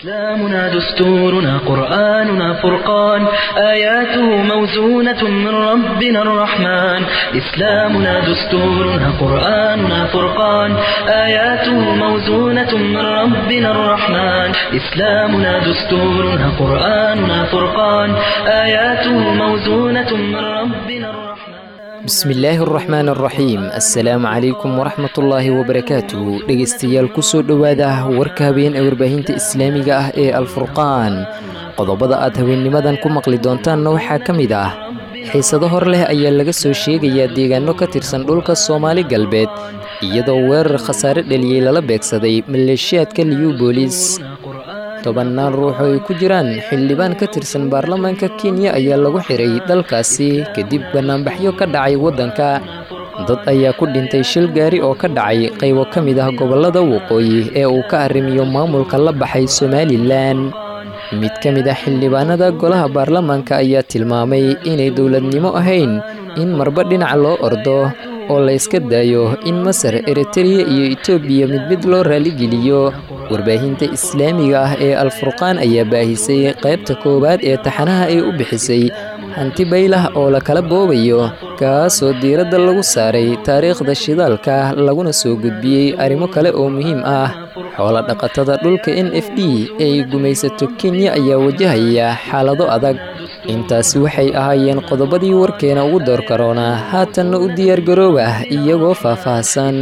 إسلامنا دستورنا قرآننا فرقان آياته موزونة من ربنا الرحمن إسلامنا دستورنا قرآننا فرقان آياته موزونة من ربنا الرحمن إسلامنا دستورنا قرآننا فرقان آياته موزونة من ربنا الرحمن bismillaahi araxmaan araxiim assalaamu calaykum waraxmatullaahi wabarakaatu dhegaystayaal kusoo dhowaada warka habeen ee warbaahinta islaamiga ah ee alfurqaan qodobada aad haweennimadan ku maqli doontaanna waxaa ka mid ah xiisado hor leh ayaa laga soo sheegayaa deegaano ka tirsan dhulka soomaali galbeed iyadoo weerar khasaare dheliyey lala beegsaday maleeshiyaadka liyubolis tobannaan ruux oo ay ku jiraan xildhibaan ka tirsan baarlamaanka kenya ayaa lagu xiray dalkaasi kadib bannaanbaxyo ka dhacay waddanka dad ayaa ku dhintay shil gaari oo ka dhacay qaybo ka mid ah gobollada waqooyi ee uu ka arrimiyo maamulka la baxay somalilan mid ka mid ah xildhibaanada golaha baarlamaanka ayaa tilmaamay inay dowladnimo ahayn in marba dhinac loo ordo oo la yska daayo in masar eritreya iyo etoobiya mid mid loo raaligeliyo warbaahinta islaamiga ah ee alfurqaan ayaa baahisay qaybta koowaad ee taxanaha ay u bixisay hanti baylah oo la kala boobayo kaasoo diiradda lagu saaray taariikhda shidaalka laguna soo gudbiyey arrimo kale oo muhiim ah xoola dhaqatada dhulka n f d ee ay gumaysato kenya ayaa wajahaya xaalado adag intaasi waxay ahaayeen qodobadii warkeena ugu door karoonaa haatanna u diyaargarooba iyagoo faahfaahsan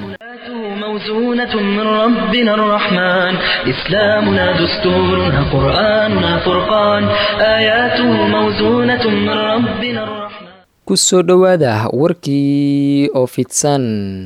موزونة من ربنا الرحمن إسلامنا دستورنا قرآننا فرقان آياته موزونة من ربنا الرحمن kusoo dhowaada warkii oo fidsan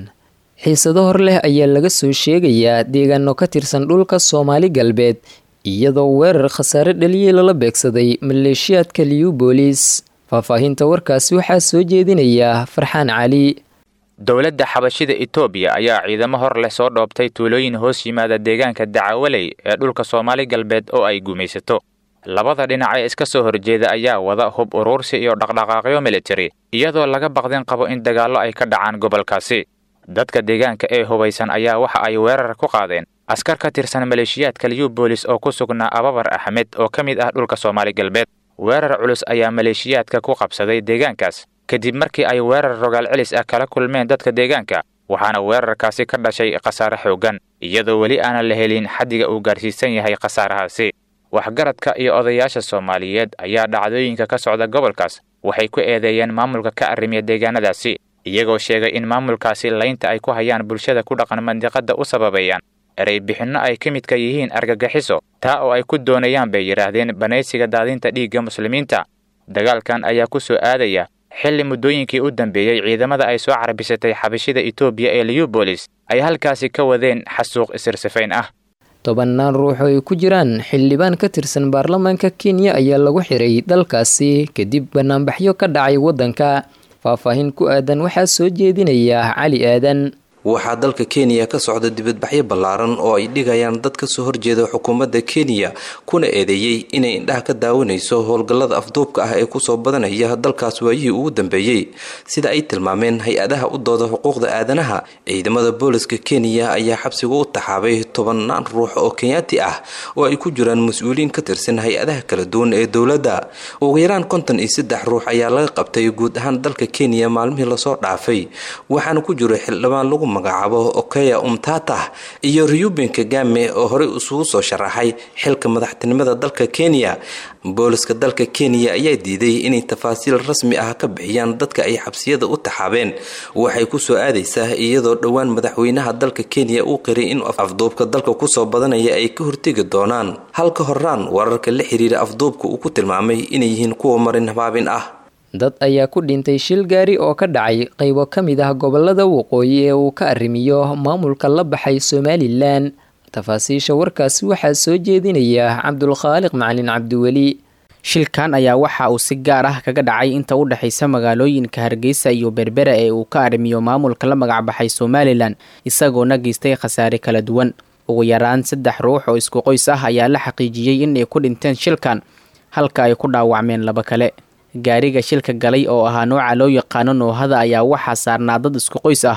xiisado hor leh ayaa laga soo sheegayaa deegaano ka tirsan dhulka soomaali galbeed iyadoo weerar khasaare dhaliyey lala beegsaday maleeshiyaadka liyubolis faahfaahinta warkaasi waxaa soo jeedinaya farxaan cali dowladda xabashida etoobiya ayaa ciidamo hor leh soo dhoobtay tuulooyin hoos yimaada deegaanka dacawaley ee dhulka soomaali galbeed oo ay gumaysato labada dhinac ee iska soo horjeeda ayaa wada hub uruursi iyo dhaqdhaqaaqyo militari iyadoo laga baqdin qabo in dagaallo ay ka dhacaan gobolkaasi dadka deegaanka ee hubaysan ayaa waxa ay weerar ku qaadeen askar ka tirsan maleeshiyaadka liyubolis oo ku sugnaa ababar axmed oo ka mid ah dhulka soomaali galbeed weerar culus ayaa maleeshiyaadka ku qabsaday deegaankaas kadib markii ay weerar rogaal celis ah kala kulmeen dadka deegaanka waxaana weerarkaasi ka dhashay khasaare xooggan iyadoo weli aanan la helin xaddiga uu gaarsiisan yahay khasaarahaasi waxgaradka iyo odayaasha soomaaliyeed ayaa dhacdooyinka ka socda gobolkaas waxay ku eedeeyeen maamulka ka arrimiya deegaanadaasi iyagoo sheegay in maamulkaasi laynta ay ku hayaan bulshada ku dhaqan mandiqadda u sababeeyaan erey bixinno ay ka midka yihiin argagixiso taa oo ay ku doonayaan bay yidhaahdeen banaysiga daadinta dhiigga muslimiinta dagaalkan ayaa ku soo aadaya xilli muddooyinkii u dambeeyey ciidamada ay soo carbisatay xabashida etoobiya ee liyubolis ay halkaasi ka wadeen xasuuq isirsifayn ah tobannaan ruux oo ay ku jiraan xildhibaan ka tirsan baarlamaanka kenya ayaa lagu xiray dalkaasi kadib bannaanbaxyo ka dhacay waddanka faahfaahin ku aadan waxaa soo jeedinaya cali aadan waxaa dalka kenya ka socda dibadbaxyo ballaaran oo ay dhigayaan dad kasoo horjeeda xukuumadda kenya kuna eedeeyey inay indhaha ka daawanayso howlgallada afduubka ah ee kusoo badanaya dalkaas waayihii ugu dambeeyey sida ay tilmaameen hay-adaha u dooda xuquuqda aadanaha ciidamada booliska kenya ayaa xabsiga u taxaabay tobannaan ruux oo kenyaati ah oo ay ku jiraan mas-uuliyiin ka tirsan hay-adaha kala duwan ee dowladda ugu yaraan konton iyo saddex ruux ayaa laga qabtay guud ahaan dalka kenya maalmihii lasoo dhaafay waxaana ku jiro xildhibaan lagu magacaabo okeya umtatah iyo reuben kagame oo horey isugu soo sharaxay xilka madaxtinimada dalka kenya booliska dalka kenya ayaa diiday inay tafaasiil rasmi ah ka bixiyaan dadka ay xabsiyada u taxaabeen waxay kusoo aadaysaa iyadoo dhowaan madaxweynaha dalka kenya uu qiray in afduubka dalka kusoo badanaya ay ka hortegi doonaan halka horaan wararka la xiriira afduubka uu ku tilmaamay inay yihiin kuwa marin habaabin ah dad ayaa ku dhintay shil gaari oo ka dhacay qaybo ka mid ah gobollada waqooyi ee uu ka arrimiyo maamulka la baxay somalilan tafaasiisha warkaasi waxaa soo jeedinaya cabdulkhaaliq macalin cabdiweli shilkan ayaa waxa uu si gaar ah kaga dhacay inta u dhexaysa magaalooyinka hargeysa iyo berbera ee uu ka arrimiyo maamulka la magacbaxay somalilan isagoona geystay khasaare kala duwan ugu yaraan saddex ruux oo isku qoys ah ayaa la xaqiijiyey in ay ku dhinteen shilkan halka ay ku dhaawacmeen laba kale gaariga shilka galay oo ahaa nooca loo yaqaano noohada ayaa waxaa saarnaa dad isku qoys ah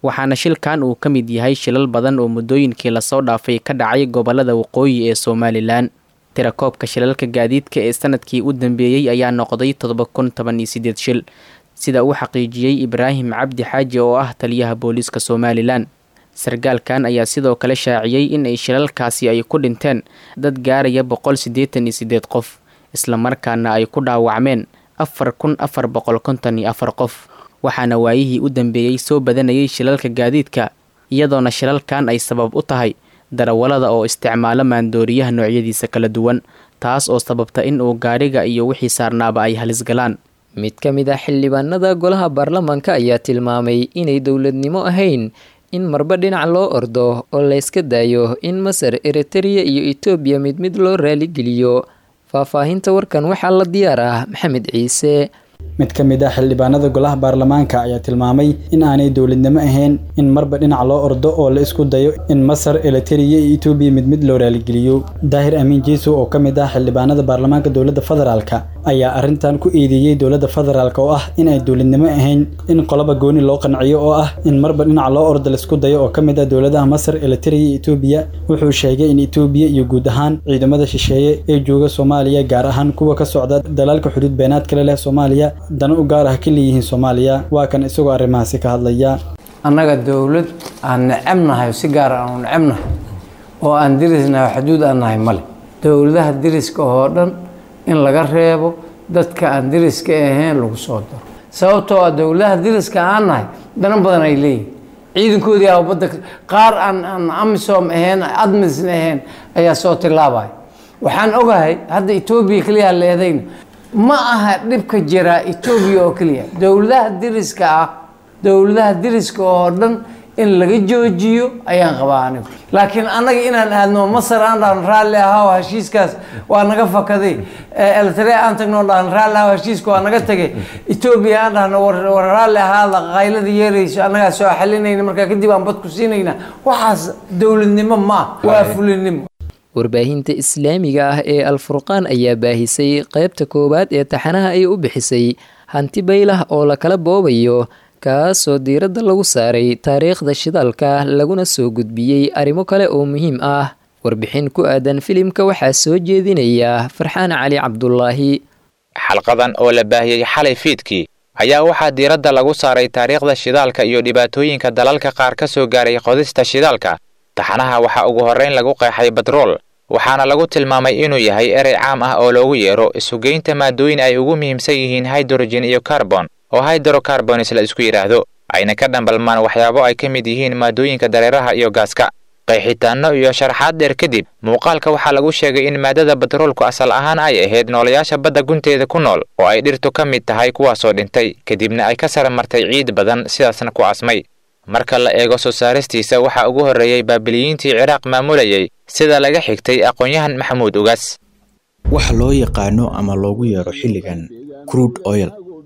waxaana shilkan uu ka mid yahay shilal badan oo muddooyinkii lasoo dhaafay ka dhacay gobolada waqooyi ee somalilan tirakoobka shilalka gaadiidka ee sanadkii u dambeeyey ayaa noqday toddoba kun toban iyo sideed shil sida uu xaqiijiyey ibraahim cabdi xaaji oo ah taliyaha booliiska somalilan sargaalkan ayaa sidoo kale shaaciyey in ay shilalkaasi ay ku dhinteen dad gaaraya boqol siddeetan iyo siddeed qof islamarkaana ay ku dhaawacmeen afar kun afar boqol konton iyo afar qof waxaana waayihii u dambeeyey soo badanayay shilalka gaadiidka iyadoona shilalkan ay sabab u tahay darawalada oo isticmaalo maandooriyaha noocyadiisa kala duwan taas oo sababta in uu gaadhiga iyo wixii saarnaaba ay halis galaan mid ka mid ah xildhibaanada golaha baarlamaanka ayaa tilmaamay inay dowladnimo ahayn in marba dhinac loo ordo oo layska daayo in masar eritereya iyo etoobiya mid mid loo raaligeliyo faahfaahinta warkan waxaa la diyaar ah maxamed ciise mid ka mid ah xildhibaanada golaha baarlamaanka ayaa tilmaamay in aanay dowladnimo ahayn in marba dhinac loo ordo oo la isku dayo in masar elitereya iyo etoobiya mid mid loo raaligeliyo daahir amiin jeeso oo ka mid ah xildhibaanada baarlamaanka dowladda federaalka ayaa arrintan ku eedeeyey dowladda federaalk oo ah in ay dowladnimo ahayn in qoloba gooni loo qanciyo oo ah in marba dhinac loo ordo laisku dayo oo ka mid ah dowladaha masar elitereya iyo etoobiya wuxuu sheegay in etoobiya iyo guud ahaan ciidamada shisheeye ee jooga soomaaliya gaar ahaan kuwa ka socda dalaalka xuduud beenaad kale leh soomaaliya dana u gaar ah ka leeyihiin soomaaliya waa kan isagoo arrimahaasi ka hadlaya annaga dowlad aan necebnahay si gaar aanu necebnahay oo aan dirisnahay xuduud aan nahay male dowladaha diriska oo dhan in laga reebo dadka aan diriska ahayn lagu soo daro sababtoo ah dowladaha diriska aan nahay dana badan ay leeyihin ciidankoodii a badda qaar aan aan amisom ahayn admisn ahayn ayaa soo tilaabaya waxaan ogahay hadda etoobiya keliya leedayna ma aha dhibka jiraa etoobiya oo keliya dowladaha diriska ah dowladaha diriska oo dhan in laga joojiyo ayaan qabaa anigu laakiin annaga inaan aadno masar aan dhahno raalli ahaa heshiiskaas waa naga fakaday eltare aan tagno dhahno raalli ahaa heshiiska waa naga tagay etoobiya aan dhahno war raalli ahaada qaylada yeerayso annagaa soo xalinayna markaa kadib aan bad ku siinayna waxaas dowladnimo ma waa fulinimo warbaahinta islaamiga ah ee alfurqaan ayaa baahisay qaybta koowaad ee taxanaha ay u bixisay hanti baylah oo lakala boobayo kaasoo diiradda lagu saaray taariikhda shidaalka laguna soo gudbiyey arrimo kale oo muhiim ah warbixin ku aadan filimka waxaa soo jeedinaya farxaan cali cabdulaahi xalqadan oo la baahiyey xalay fiidkii ayaa waxaa diiradda lagu saaray taariikhda shidaalka iyo dhibaatooyinka dalalka qaar ka soo gaaray qodista shidaalka taxanaha waxaa ugu horrayn lagu qeexay batrool waxaana lagu tilmaamay inuu yahay erey caam ah oo loogu yeero isugeynta maadooyin ay ugu muhiimsan yihiin hydrogen iyo carbon oo hydrocarbonis la isku yidhaahdo ayna ka dhambalmaan waxyaabo ay ka mid yihiin maadooyinka dareeraha iyo gaaska qeexitaanno iyo sharaxaad dheer kadib muuqaalka waxaa lagu sheegay in maadada batroolku asal ahaan ay ahayd noolayaasha badda gunteeda ku nool oo ay dhirtu ka mid tahay kuwaasoo dhintay kadibna ay ka sara martay ciid badan sidaasna ku asmay marka la eego soo saaristiisa waxaa ugu horreeyey baabiliyiintii ciraaq maamulayay sida laga xigtay aqoon-yahan maxamuud ugaas waxa loo yaqaano ama loogu yeero xilligan crude oil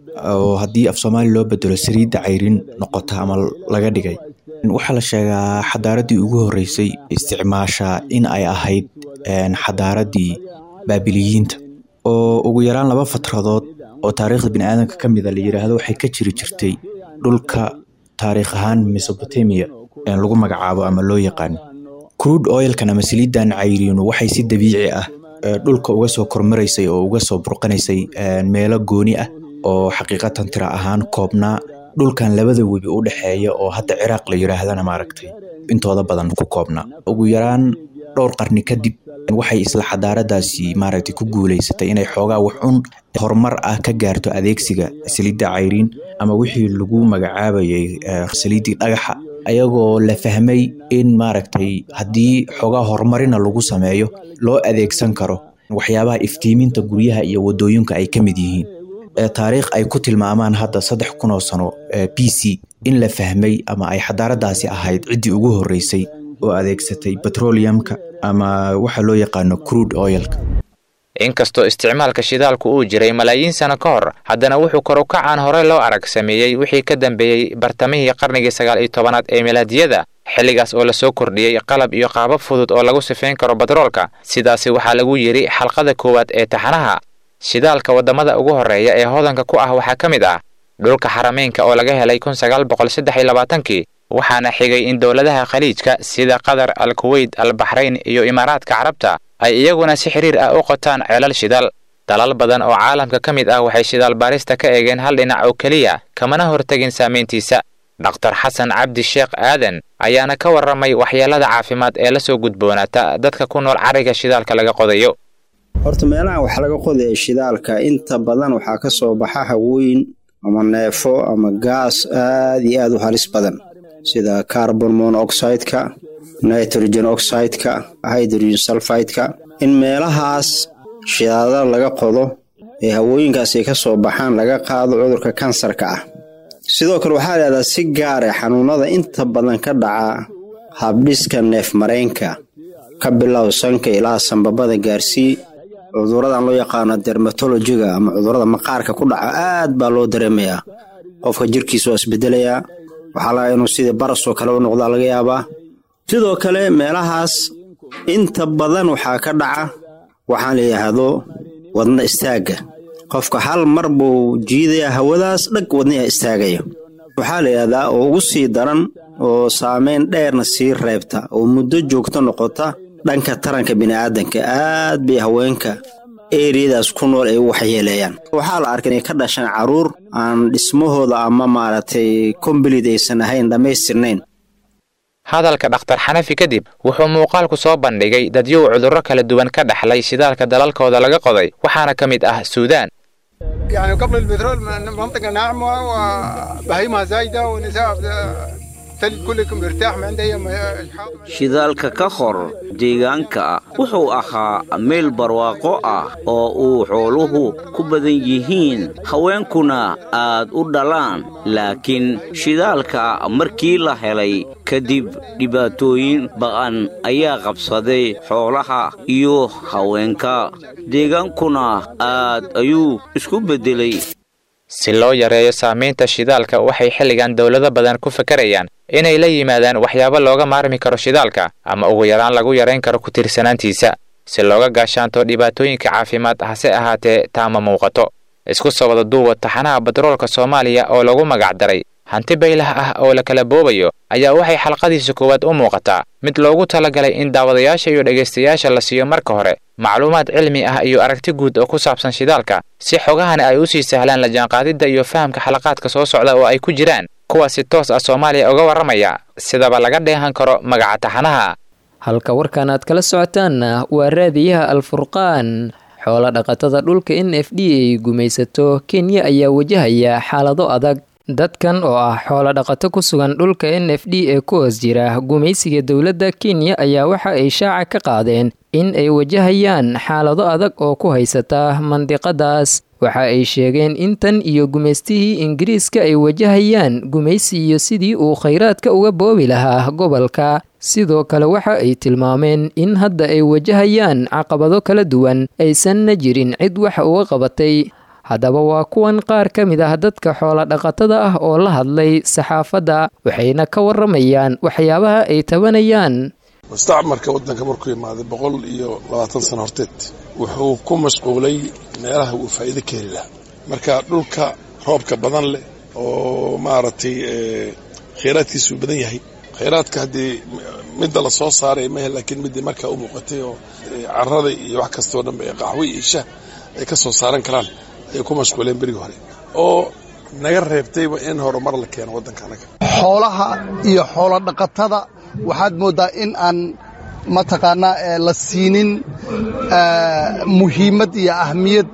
oo haddii af soomaali loo bedelo saliidda cayrin noqota ama laga dhigay waxaa la sheegaa xadaaraddii ugu horreysay isticmaasha in ay ahayd xadaaraddii baabiliyiinta oo ugu yaraan laba fatradood oo taariikhda biniaadanka ka mida la yidhaahdo waxay ka jiri jirtay dhulka taariikh ahaan mesobotamia lagu magacaabo ama loo yaqaano crude oilkan ama saliiddan cayriinu waxay si dabiici ah dhulka uga soo kormaraysay oo uga soo burqanaysay meelo gooni ah oo xaqiiqatan tira ahaan koobnaa dhulkan labada webi u dhexeeya oo hadda ciraaq la yidhaahdana maaragtay intooda badan ku koobnaa ugu yaraan dhowr qarni kadib waxay isla xadaaradaasi maaragtay ku guulaysatay inay xoogaa waxun horumar ah ka gaarto adeegsiga saliidda cayriin ama wixii lagu magacaabayay saliiddii dhagaxa ayagoo la fahmay in maaragtay haddii xoogaa horumarina lagu sameeyo loo adeegsan karo waxyaabaha iftiiminta guryaha iyo wadooyinka ay ka mid yihiin taariikh ay ku tilmaamaan hadda saddex kun oo sano b c in la fahmay ama ay xadaaradaasi ahayd ciddii ugu horreysay oo adeegsatay petroleumka ama waxa loo yaqaano crude oilka inkastoo isticmaalka shidaalku uu jiray malaayiin sano ka hor haddana wuxuu kor u kacaan hore loo arag sameeyey wixii ka dambeeyey bartamihii qarnigii sagaal iyo tobanaad ee milaadiyada xilligaas oo lasoo kordhiyey qalab iyo qaabab fudud oo lagu sifayn karo batroolka sidaasi waxaa lagu yidhi xalqada koowaad ee taxanaha shidaalka waddamada ugu horreeya ee hodanka ku ah waxaa ka mid ah dhulka xarameynka oo laga helay kun sagaal boqol saddex iyo labaatankii waxaana xigay in dowladaha khaliijka sida qatar al kuweyt al baxrayn iyo imaaraadka carabta ay iyaguna si xiriir ah u qotaan ceelal shidaal dalal badan oo caalamka ka mid ah waxay shidaal baarista ka eegeen hal dhinac oo keliya kamana hortegin saamayntiisa dhaktar xasan cabdi sheekh aadan ayaana ka warramay waxyeelada caafimaad ee la soo gudboonaata dadka ku nool cariga shidaalka laga qodayo horta meelaha wax laga qodaya shidaalka inta badan waxaa ka soo baxa hawooyin ama neefo ama gaas aad iyo aad u halis badan sida carbon monoxideka nitrogen oxideka hydrogen sulfideka in meelahaas shidaadada laga qodo ee hawooyinkaas ay ka soo baxaan laga qaado cudurka kansarka ah sidoo kale waxaa leedaha si gaare xanuunada inta badan ka dhaca habdhiska neef mareenka ka bilow sanka ilaa sambabada gaarsii cuduradan loo yaqaano dermatolojiga ama cudurada maqaarka ku dhaca aad baa loo dareemayaa qofka jirkiisa waa isbedelayaa waxaa laga inuu sidii barasoo kale u noqdaa laga yaabaa sidoo kale meelahaas inta badan waxaa ka dhaca waxaan la yidhaahdo wadna istaagga qofka hal mar buu jiidayaa hawadaas dhag wadniha istaagaya waxaa la yidhahdaa oo ugu sii daran oo saameyn dheerna sii reebta oo muddo joogto noqota dhanka taranka bini'aadanka aad bay haweenka eriyadaas ku nool ay u waxyeeleeyaan waxaa la arkay inay ka dhashaan carruur aan dhismahooda ama maaragtay kombalid aysan ahayn dhammaystirnayn hadalka dhakhtar xanafi kadib wuxuu muuqaalku soo bandhigay dadyow cudurro kala duwan ka dhaxlay shidaalka dalalkooda laga qoday waxaana ka mid ah suudaan يعني قبل البترول منطقة ناعمة وبهيمة زايدة ونساء تلج كلكم مرتاح ما عندها shidaalka ka hor deegaanka wuxuu ahaa meel barwaaqo ah oo uu xooluhu ku badan yihiin haweenkuna aad u dhalaan laakiin shidaalka markii la helay kadib dhibaatooyin ba'an ayaa qabsaday xoolaha iyo haweenka deegaankuna aad ayuu isku beddelay si loo yareeyo saamaynta shidaalka waxay xilligan dowlado badan ku fakarayaan inay la yimaadaan waxyaabo looga maarmi karo shidaalka ama ugu yaraan lagu yarayn karo ku tiirsanaantiisa si looga gaashaanto dhibaatooyinka caafimaad hase ahaatee taama muuqato isku soo wada duuba taxanaha batroolka soomaaliya oo lagu magac daray hanti baylah ah oo la kala boobayo ayaa waxay xalqadiisa koowaad u muuqataa mid loogu talagalay in daawadayaasha iyo dhegaystayaasha la siiyo marka hore macluumaad cilmi ah iyo aragti guud oo ku saabsan shidaalka si xogahani ay u sii sahlaan la jaanqaadidda iyo fahamka xalaqaadka soo socda oo ay ku jiraan kuwa si toos ah soomaaliya uga warramaya sidaba laga dheehan karo magaca taxanaha halka warkan aad kala socotaanna waa raadiyaha alfurqaan xoolo dhaqatada dhulka n f d ay gumaysato kenya ayaa wajahaya xaalado adag dadkan oo ah xoolo dhaqato ku sugan dhulka n f d ee ku hoos jira gumaysiga dowladda kenya ayaa waxa ay shaaca ka qaadeen in ay wajahayaan xaalado adag oo ku haysata mandiqadaas waxa ay sheegeen in tan iyo gumaystihii ingiriiska ay wajahayaan gumaysi iyo sidii uu khayraadka uga boobi lahaa gobolka sidoo kale waxa ay tilmaameen in hadda ay wajahayaan caqabado kala duwan aysanna jirin cid wax uga qabatay haddaba waa kuwan qaar ka mid ah dadka xoolo dhaqatada ah oo la hadlay saxaafadda waxayna ka warramayaan waxyaabaha ay tabanayaan mustacmarka waddanka markuu imaaday boqol iyo labaatan sano horteed wuxuu ku mashquulay meelaha uu faa'iido ka heli lahaa marka dhulka roobka badan leh oo maaragtay khayraadkiisuu badan yahay khayraadka haddii midda la soo saaray mahe laakiin middii markaa u muuqatay oo carrada iyo wax kastoo dhanba ee qaxwo iyo shah ay ka soo saaran karaan ayay ku mashquuleen berigii hore oo naga reebtayba in horumar la keeno waddanka anaga xoolaha iyo xoolo dhaqatada waxaad mooddaa in aan mataqaanaa la siinin muhiimad iyo ahmiyad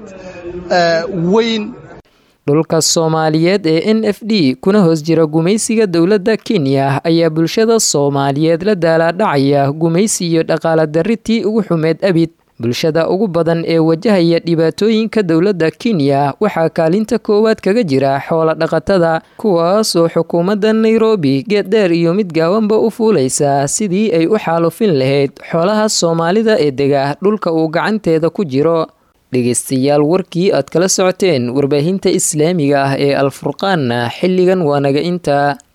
weyn dhulka soomaaliyeed ee n f d kuna hoos jira gumaysiga dowladda kenya ayaa bulshada soomaaliyeed la daalaadhacaya gumaysi iyo dhaqaala darritii ugu xumeed abid bulshada ugu badan ee wajahaya dhibaatooyinka dowladda kenya waxaa kaalinta koowaad kaga jira xoolo dhaqatada kuwaasoo xukuumadda nairobi geeddheer iyo mid gaawanba u fuulaysa sidii ay u xaalufin lahayd xoolaha soomaalida ee dega dhulka uu gacanteeda ku jiro dhegaystayaal warkii aad kala socoteen warbaahinta islaamiga ah ee alfurqaanna xilligan waa naga inta